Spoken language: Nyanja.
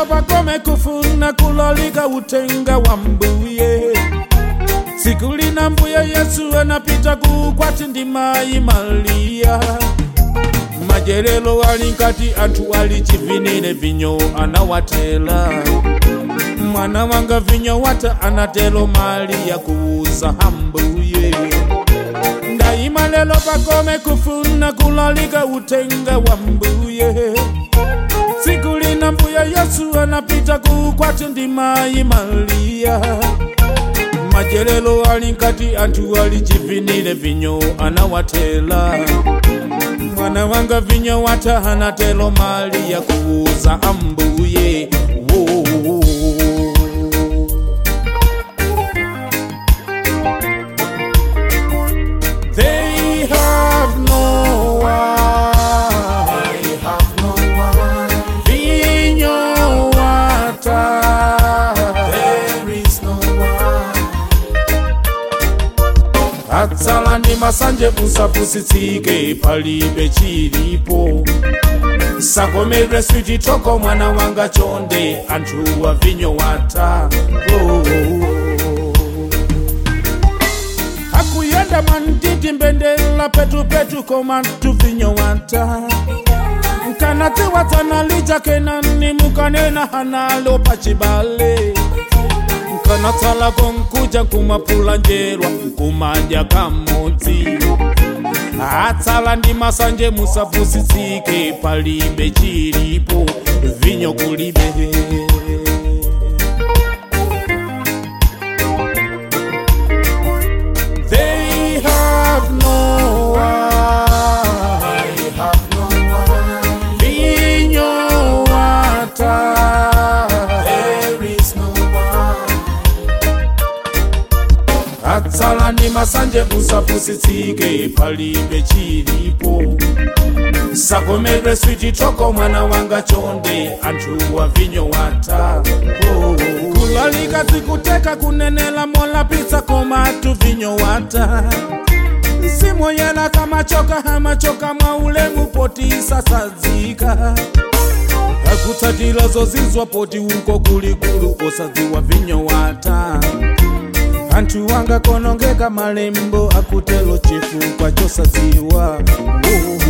lelo pakome kufuna kulalika utenga wa mbuye siku lina mbuye yesu anapita kukwati ndi mayi mariya majerelo ali nkati anthu ali chivinire vinyo anawatela mwana wanga vinyo wata anatelo mariya kuuza hambuye ndayima lelo pakome kufuna kulalika utenga wa mbuye siku lina mbuye yesu anapita kukwati ndi mayi mariya majerelo ali nkati anthu ali chivinire vinyo anawatela mwana wanga vinyo wata anatelo mariya kuuza ambuye Wo. They have no one. They have no one. Vinyo wata. There is no one. atsala ndi masanje musapusitsike palibe chilipo sakomedwe swititoko mwana wanga chonde anthu wa vinyo wata oh. akuyenda mwantiti mbendela petupetu koma tuvinyo wata mkanatiwatsana kenani mukanena hanalo pachibale nkanatsala konkuja kumapula njerwa kumanja kamodzi atsala ndi masanje musapusitsike palibe chilipo vinyo kulibe They have no one. They have no one. Vinyo wata. There is no one. atsala ndi masanje musapusitsike palibe chilipo sakomedwe swititoko mwana wanga chonde anthu wa vinyo wata oh. kulalika zikuteka kunenela molapitsa koma tu vinyo wata simoyela kamachoka hamachoka mwa ulemu poti sasadzika akutsatira zozizwa poti uko kulikulu osadziwa vinyo wata anthu wanga konongeka malembo akutelo chifukwa chosadziwa oh.